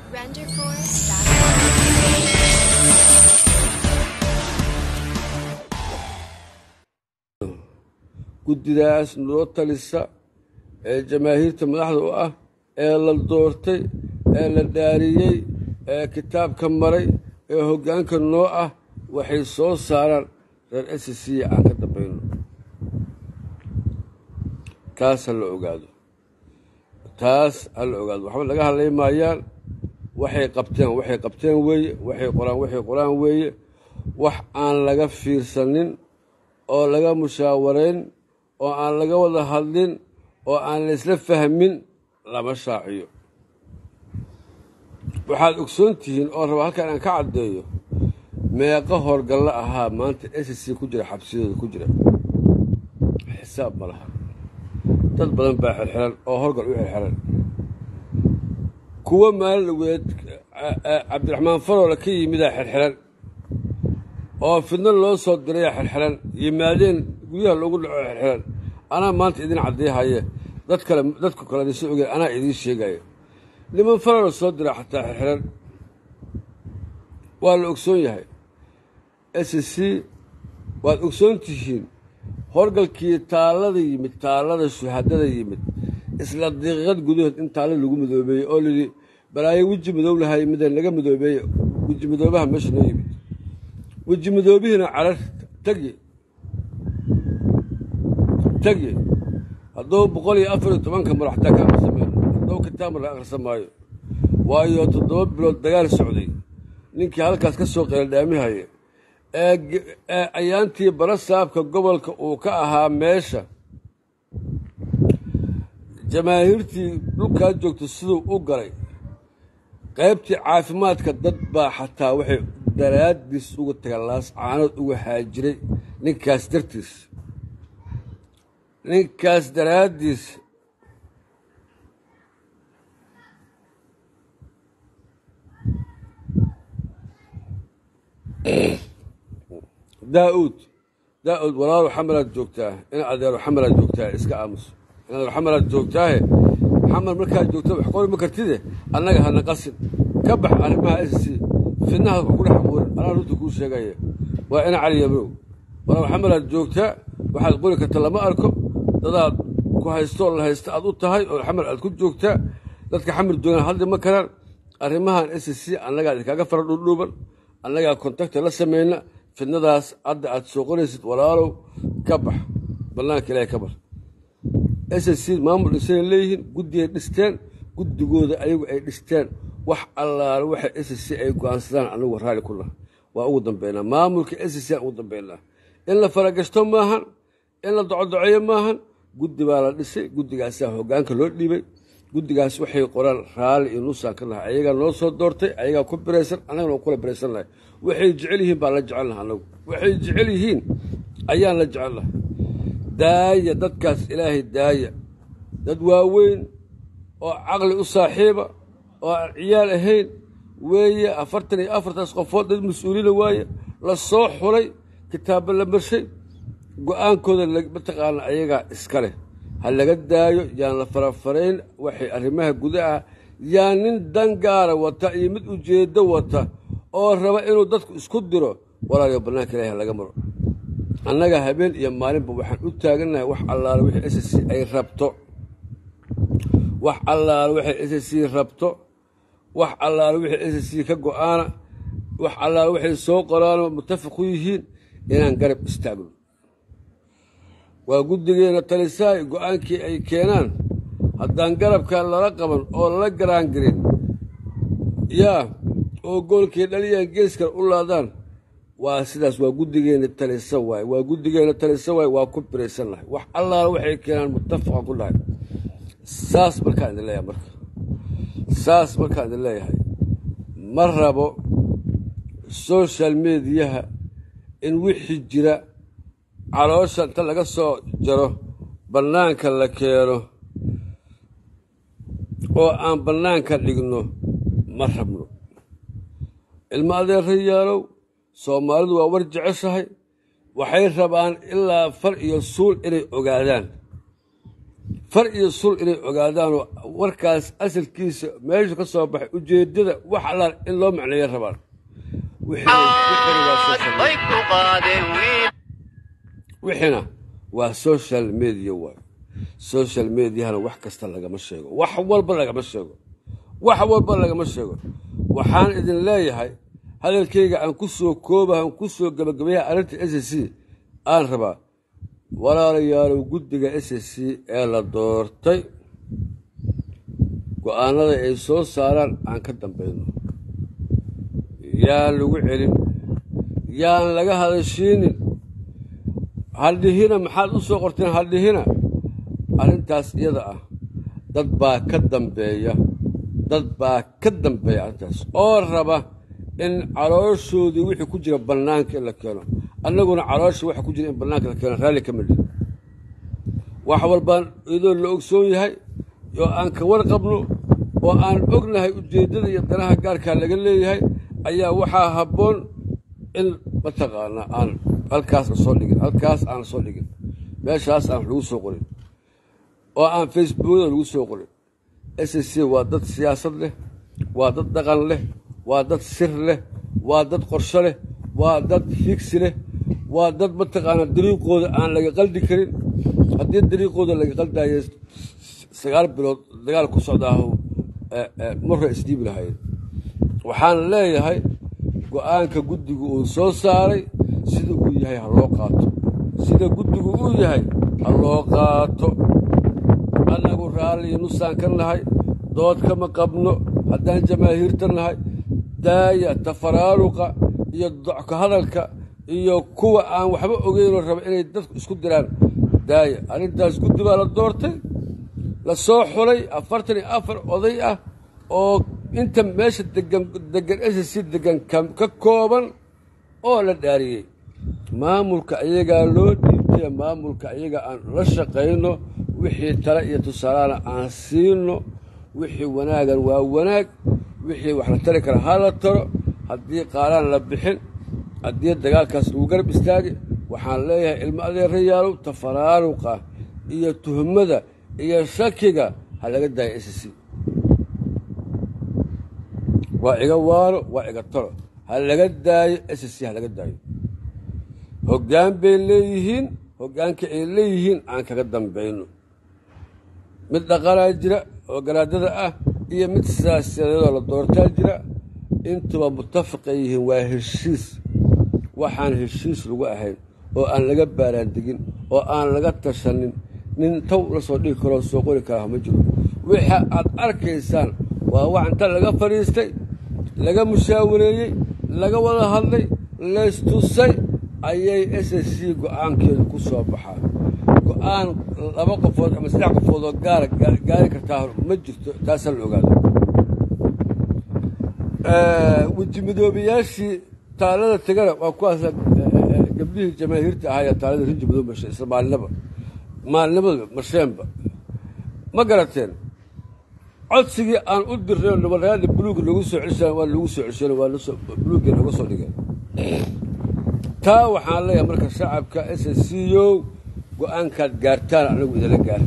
guddidaas noo talisa ee jamaahiirta madaxda u ah ee la doortay ee la dhaariyey ee kitaabka maray ee hoggaanka noo ah waxay soo saaraan reer esisiya aan ka dambayno taas ha la ogaado taas ha la ogaado waxba laga hadlay maayaan waxay qabteen waxay qabteen weeye waxay qoraan waxay qoraan weeye wax aan laga fiirsanin oo laga mushaawarayn oo aan laga wada hadlin oo aan laysla fahmin lama shaaciyo waxaad ogsoon tihiin oo raba halkan aan ka caddeeyo meeqo howlgallo ahaa maanta s c ku jira xabsiyadooda ku jira xisaab ma laha dad badan baa xirxiran oo howlgal u xirxiran kuwo maalin dhaweed cabdiraxmaan faroola ka yimidaa xirxiran oo fidno loo soo diraya xirxiran yimaadeen guryaha loogu dhaco xirxiran anaa maanta idin caddeehaye dad kale dadku kale idinsa ogeen anaa idiin sheegaya niman faroola soo dira xataa xirxiran waa la ogsoon yahay s c waad ogsoon tihiin howlgalkii taallada yimid taallada shuhadada yimid isla daqiiqad gudahood in taalla lagu madoobeeyey oo layidhi balaayo weji madow lahay midaan laga madoobeeye weji madoobaha meesha noo yimid weji madoobihiina carar tagye tagye hadduu boqol iyo afar iyo tobanka mar xataa ka aqrisameen hadduu kitaabma la akhrisan maayo waayo toddoba bilood dagaal socday ninkii halkaas ka soo qeeldhaamihaya ee ayaantii bara saabka gobolka uu ka ahaa meesha jamaahiirtii dhulkaa joogta siduu u galay qaybtii caafimaadka dad baa xataa waxay daraaddiis uga taga laas caanood uga haajiray ninkaas dartiis ninkaas daraaddiis daauud daauud walaalo xamalaad joogtaa in adeero xamalaad joogtaa iska aamuso in adeero xamalaad joogtaahe xamal markaad joogta wax qori ma kartide annaga hana qasin ka bax arrimaha s c fidnahaas wax ku dhex abuurin anaa runta kuu sheegaya waa ina cali yabrow walaalo xamalaad joogtaa waxaad qori karta lama arko dadaad ku haystoo la haysta aad u tahay oo xamal aad ku joogtaa dadka xamil joogaan hadli ma karaan arrimahan s c annagaa inkaaga fara dhuudhuuban annagaa kontakta la samayna fidnadaas hadda aad soo qoraysid walaalow ka bax bannaanka ilaahay ka bar s c maamul dhisana leeyihiin guddigay dhisteen guddigooda ayagu ay dhisteen wax allaale waxa s c ay go'aansadaan anagu raalli ku naha waa ugu dambeynaa maamulka s c aan ugu dambeynaa in la faragashto maahan in la docodoceeyo maahan guddi baa la dhisay guddigaasaa hoggaanka loo dhiibay guddigaas waxay qoraan raalli iyo nuusaan ka nahay ayagaa noo soo doortay ayagaa ku biraysan annagana waan kula biraysan nahay waxay jecel yihiin baan la jecelnaha anagu waxay jecel yihiin ayaan la jecelnahay daaya dadkaas ilaahay daaya dad waaweyn oo caqli u saaxiiba oo aan ciyaal ahayn weeye afartan iyo afartaas qofood dad mas-uuliina waaye la soo xulay kitaabba la marshay go-aankooda mataqaana ayagaa iska leh ha laga daayo yaan la farafarayn waxay arrimaha gudaha yaa nin dan gaara wata iyo mid ujeeddo wata oo raba inuu dadku isku diro walaaliyo bannaanka ilahi laga maro annaga habeen iyo maalinba waxaan u taagannahay wax allaale wixii s c ay rabto wax allaale waxay s c rabto wax allaale wixii s c ka go-aana wax allaale waxay soo qoraano muttafaq ku yihiin inaan garab istaagno waa guddigeena talisaay go-aankii ay keenaan haddaan garabka lala qaban oo lala garaangarin yaa oo goolkii dhaliyaan geeskan u laadaan waa sidaas waa guddigeena talisa waay waa guddigeena talisa waay waa ku biraysan lahay wax allaala waxay keenaan muttafaqan ku dhahay saas markaan idin leeyahay marka saas markaan idin leeyahay ma rabo social mediyaha in wixii jira caloosha inta laga soo jaro bannaanka la keeno oo aan bannaanka dhigno ma rabno ilmo adeerayaalow soomaalidu waa war jeceshahay waxay rabaan ilaa far iyo suul inay ogaadaan far iyo sul inay ogaadaanoo warkaas asalkiisa meeshu ka soo baxay ujeeddada wax allaal in loo macneeya rabaan wixiina waa social media waay social mediahana wax kasta lagama sheego wax walba lagama sheego wax walba lagama sheego waxaan idin leeyahay hadalkayga aan ku soo koobaha aan ku soo gebagabeeyaha arrinta s c aan rabaa walaalayaalow guddiga s c ee la doortay go-aanada ay soo saaraan aan ka dambayno yaan lagu celin yaan laga hadashiinin haldhihina maxaad u soo qorteen haldhihina arrintaas iyada ah dad baa ka dambeeya dad baa ka dambeeya arrintaas oo raba in calooshoodii wixii ku jira bannaanka in la keeno annaguna caloosha waxa ku jira in bannaanka la keeno raalli ka midhi wax walbaan iyadoo la ogsoon yahay oo aan ka warqabno oo aan ognahay ujeeddada iyo danaha gaarkaa laga leeyahay ayaa waxaa habboon in mataqaanaa aan halkaas la soo dhigin halkaas aan la soo dhigin meeshaas aan wax lagu soo qorin oo aan facebookada lagu soo qorin s c waa dad siyaasad leh waa dad dhaqan leh waa dad sir leh waa dad qorsho leh waa dad higsi leh waa dad mataqaanaa dariiqooda aan laga qaldi karin haddii dariiqooda laga qaldayo sagaal bilood dagaal ku socdaahu marra isdhiibi lahayd waxaan leeyahay go-aanka guddigu uu soo saaray sida uu yahay ha loo qaato sida guddigu uu yahay ha loo qaato annagu raalli nusaan ka nahay dood kama qabno haddaan jamaahiirta nahay daaya tafaraaruqa iyo docka hadalka iyo kuwa aan waxba ogeynoo raba inay dadku isku diraan daaya arrintaas guddi baa la doortay la soo xulay afartan iyo afar oday ah oo inta meesha degan degan s c degan ka kooban oo la dhaariyey maamulka iyagaa loo dhiibtay maamulka iyaga aan la shaqayno wixii tale iyo tusaalana aan siino wixii wanaagan waa wanaag wixii wax la tari kara ha la taro haddii qaaraan la bixin haddii dagaalkaas lagu garab istaagi waxaan leeyahay ilmo adeerayaalow tafaraaruqa iyo tuhmada iyo shakiga ha laga daayo s c waa iga waalo waa iga talo ha laga daayo s c ha laga daayo hoggaan bay leeyihiin hoggaanka ay leeyihiin aan kaga dambayno mid dhaqanaa jira oo garaadada ah iyo mid siyaasadeedoo la doortaa jira intuba mutafaqay yihiin waa heshiis waxaan heshiis lagu ahayn oo aan laga baaraandegin oo aan laga tashanin nin taw la soo dhigi karoo soo qori karaa ma jiro waxa aad arkaysaan waa wax inta laga fadhiistay laga mushaawareeyey laga wada hadlay laystusay ayay s s c go-aankeedu ku soo baxaa go-aan laba qofood ama saddex qofood oo gaara gaari kartaa ma jirto taasaa la ogaado weji midoobayaashii taalada tegana waa kuwaasa gabdhihii jamaahiirta ahaaya taalada rinji madoob mashay isla maalinaba maalinimada marsheenba ma garateen codsigii aan u dirnay oo nabadyaada buluuga lagu soo celshaan waa lagu soo celshan waa lasoo buluugii laga soo dhigeen taa waxaan leeyahay marka shacabka s s c o go-aankaad gaartaan anagu idinla gaar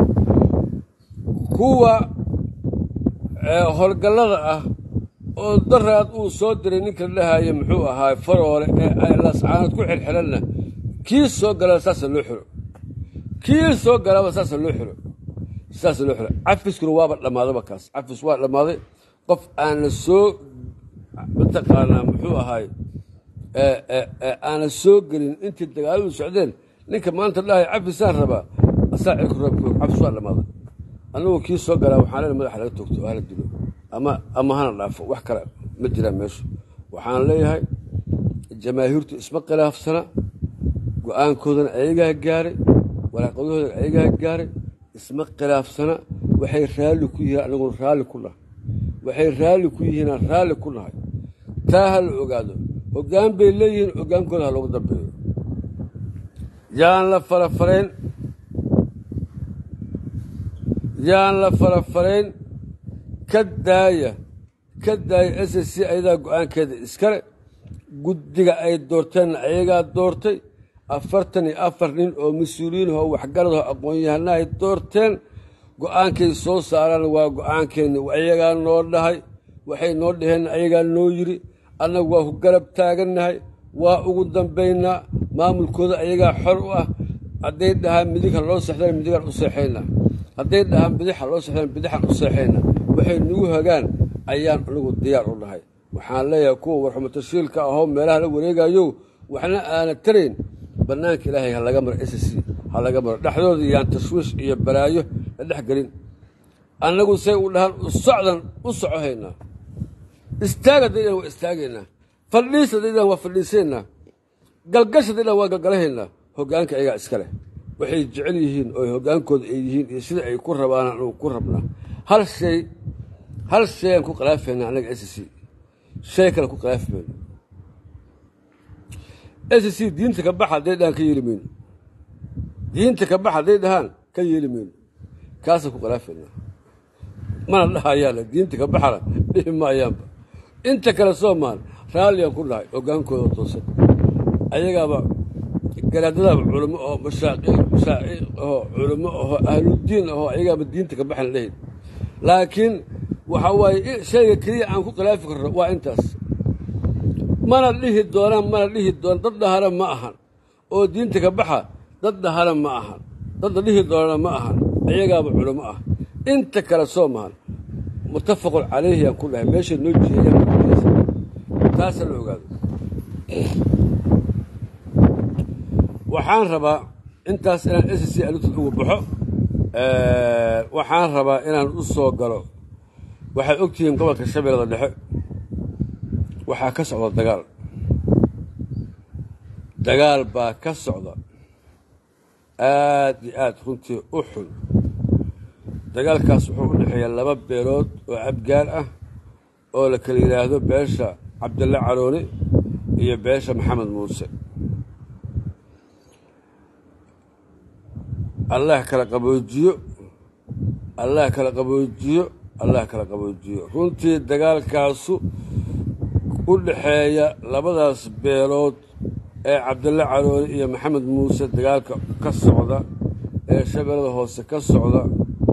kuwa howlgallada ah oo daraad uu soo diray ninka la dhahaaye muxuu ahaay faroole ee lascaanood ku xirxiranna kii soo galaba saasa loo xiro kii soo galaba saasa loo xiro saasa loo xiro cafiskuna waaba dhammaadaba kaas cafis waa dhammaaday qof aan la soo mataqaanaa muxuu ahaay aana soo gelin intii dagaaladu socdeen ninka maanta dhahay cafisaan rabaa asaa cirku rabku cafis waa dhammaaday annagu kii soo galaa waxaan leena madaxa laga toogto oo hala dilo ama ama hana dhaafo wax kale ma jiraan meeshu waxaan leeyahay jamaahiirtu isma khilaafsana go-aankoodana ayagaa gaaray waraaqadahoodana ayagaa gaaray isma khilaafsana waxay raalli ku yihiin anaguna raalli ku nahay waxay raalli ku yihiinaan raalli ku nahay taa ha la ogaado hoggaan bay leeyihiin hoggaankooda ha loogu dambeeyo yaan la farafarayn yaan la farafarayn ka daaya ka daaya s s c ayadaa go-aankeeda iskale guddiga ay doorteenna ayagaa doortay afartan iyo afar nin oo mas-uuliyiin oo waxgarad oo aqoon-yahana ay doorteen go-aankay soo saaraan waa go-aankeenni ayagaa noo dhahay waxay noo dhaheen ayagaa noo yidhi annagu waa ku garab taagannahay waa ugu dambaynaa maamulkooda ayagaa xor u ah hadday dhahaan midig ha loo sexdaan midigaan u seexaynaa hadday dhahaan bidix ha loo sexdaan bidixaan u seexaynaa waxay nagu hagaan ayaan anigu diyaar u dhahay waxaan leeyahay kuwa warxumatashiilka ahoo meelaha la wareegayo waxna aana tarayn bannaanka ilaahay ha laga maro s c ha laga maro dhexdooda yaan tashwiish iyo balaayo la dhex gelin annagu say u dhahaan u socdan u soco haynaa istaag hadday dhan waa istaagaynaa fadhiis hadday dhan waa fadhiisaynaa galgash hadday dhan waa galgalahaynaa hoggaanka ayagaa iska leh waxay jecel yihiin oo hoggaankooda ay yihiin iyo sida ay ku rabaan anugu ku rabnaa hal shay hal shay aan ku khilaafaynaa annaga s c shay kale ku khilaafi mayno s c diinta ka baxa hadday dhahaan ka yeeli mayno diinta ka baxa hadday dhahaan ka yeeli mayno kaasaan ku khilaafaynaa mana dhahayaana diinta ka baxana dhihi maayaanba inta kale soomaal raalliyaan ku dhahay hoggaankooda toosan ayagaaba garaadadaaba culamo oo mashaaqiiq mashaaciiq ahoo culamo ahoo ahludiin ahoo ayagaaba diinta ka baxan lahayn laakiin waxaa waaye shayga keliya aan ku khilaafi karno waa intaas mana dhihi doonaan mana dhihi doon dad dhahana ma ahan oo diinta ka baxa dad dhahana ma ahan dadda dhihi doonana ma ahan ayagaaba culamo ah inta kale soo mahan muttafaqun calayhi aan ku dhahay meesha noo jeeyaan taasa la ogaado waxaan rabaa intaas inaan s c alutad ugu baxo waxaan rabaa inaan u soo galo waxaad ogtihiin gobolka shabeellada dhexe waxaa ka socda dagaal dagaal baa ka socda aad iyo aad runtii u xun dagaalkaas wuxuu u dhexeeyaa laba beelood oo abgaal ah oo la kala yidhaahdo beesha cabdille carooni iyo beesha maxamed muuse allah kala qaboojiyo allah kala qaboojiyo allah kala qaboojiyo runtii dagaalkaasu u dhexeeya labadaas beelood ee cabdille carooni iyo maxamed muuse dagaalka ka socda ee shabeellada hoose ka socda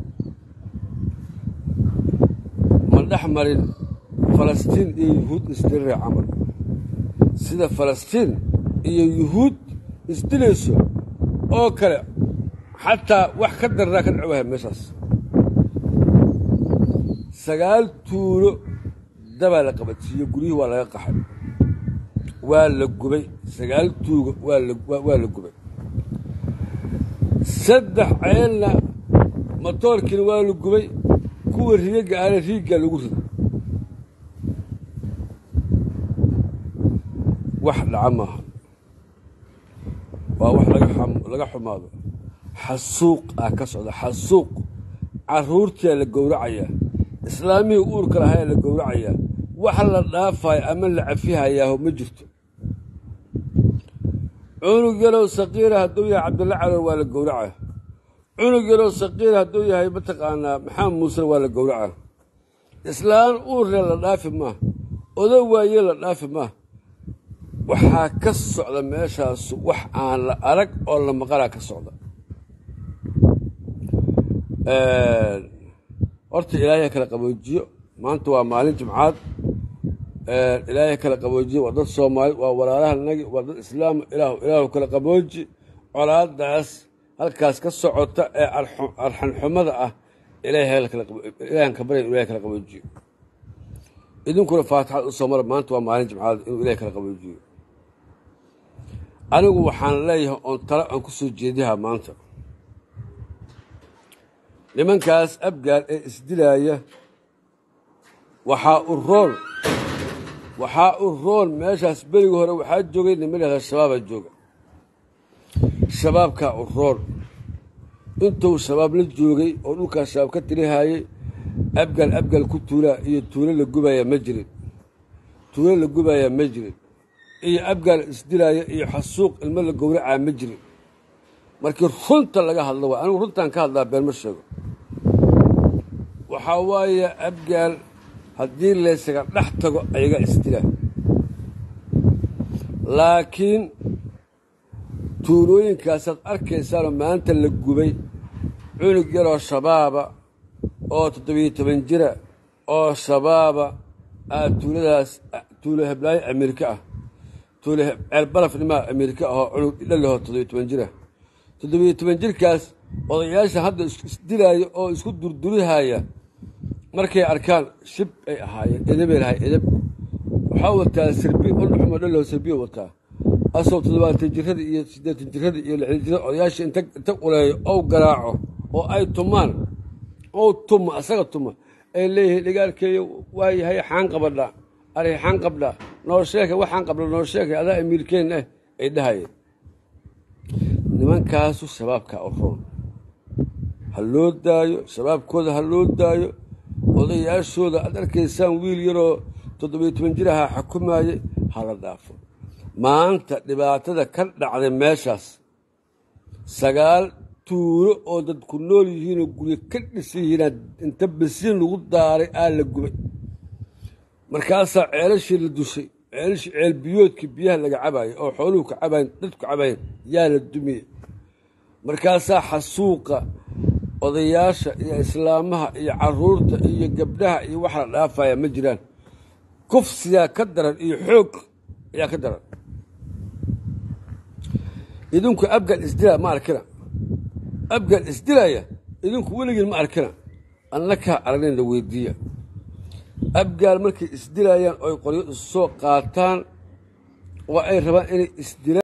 ma dhex marin falastiin iyo yuhuud isdirire camal sida falastiin iyo yuhuud isdilayso oo kale xataa wax ka darraa ka dhacwaha meeshaas sagaal tuulo dabaa la qabadsiiyo guryihii waa laga qaxay waa la gubay sagaal tuugo waa la gubay saddex ceelna matoorkiina waa la gubay kuwa rigaga aana riiggaa lagu riday wax dhaca maaha waa wax laga xumaado xasuuq ah ka socda xasuuq carruurtiyaa la gowracayaa islaamihii uurka lahayaa la gowracayaa wax la dhaafayo ama la cafihayaaho ma jirto cunug yalow saqiira hadduu yahay cabdilla calool waa la gowracaa cunug yalow saqiira hadduu yahay mataqaanaa maxamed muusena waa la gowracaa islaan uurle la dhaafi maa odo waaye la dhaafi maa waxaa ka socda meeshaas wax aan la arag oo la maqalaa ka socda horta ilaahay kala qaboojiyo maanta waa maalin jimcaad ilaahay kala qaboojiyo waa dad soomaali waa walaalaha nagi waa dad islaam ilaah ilaahu kala qabooji colaadaas halkaas ka socota ee arxanxumada ah ilaahan ka barya inu ilahay kala qaboojiyo idinkuna faatixaad u soo mara maanta waa maalin jimcaad inuu ilahay kala qaboojiyo anigu waxaan leeyahay oon talo aan ku soo jeedihaa maanta nimankaas abgaal ee isdilaaya waxaa u roon waxaa u roon meeshaas berigi hore waxaa joogay niman yahda shabaabaa jooga shabaabkaa u roon intuu shabaab la joogay oo dhulkaas shabaab ka tirihaayey abgaal abgaal ku tuulaa iyo tuulo la gubayaa ma jirin tuulo la gubayaa ma jirin iyo abgaal isdilaaya iyo xasuuq ilmo la gowracaa ma jirin markii runta laga hadlo waa anigu runtaan ka hadlaa been ma sheego waxaa waaye abgaal haddii laysaga dhex tago ayaga isdila laakiin tuulooyinkaasaad arkaysaanoo maanta la gubay cunug yaroo shabaaba oo toddobiyo toban jira oo shabaaba aa tuuladaas tuulo heblaayo ameerika ah tuulo ceelbaraf nimaa ameerika ahoo cunug dhalaho toddobiyo toban jira toddobiyo toban jirkaas odayaasha hadda isdilaayo oo isku durdurihaya markay arkaan shib ay ahaayeen edabay lahay edab waxaa wataa sirbi udhuxumo dhalaho sirbiyo wataa asoo toddobaatan jirada iyo siddeetan jirada iyo lixdan jirada odayaasha inta inta quleeyo ou garaaco oo ay tumaan ou tuma asaga tuma ay leeyihiin dhigaalkeeyo waayahay xaan qabadha ari xaan qabdha noo sheeka waxaan qabdha noo sheeka adaa amiirkeen ah ay dhahayeen nimankaasu shabaabkaa u roon ha loo daayo shabaabkooda ha loo daayo odayaashooda aad arkaysaan wiil yaroo toddobiyo toban jiraha xukumaayay ha la dhaafo maanta dhibaatada ka dhacday meeshaas sagaal tuulo oo dadku nool yihiinoo guryo ka dhisan yihiinaa inta basiin lagu daaray aa la gubay markaasaa ceelashii la dushay ceelashii ceel biyoodkii biyaha laga cabaayay oo xooluhu ka cabayen dadku cabayen yaa la dumiyey markaasaa xasuuqa odayaasha iyo islaamaha iyo caruurta iyo gabdhaha iyo wax la dhaafaya ma jiraan kufsiyaa ka daran iyo xoog ayaa ka daran idinku abgal isdila ma arkina abgal isdilaya idinku weligiin ma arkina annakaa aragnayn la weydiiya abgaal markay isdilayaan oy qoryo isu soo qaataan waa ay rabaan inay isdilaan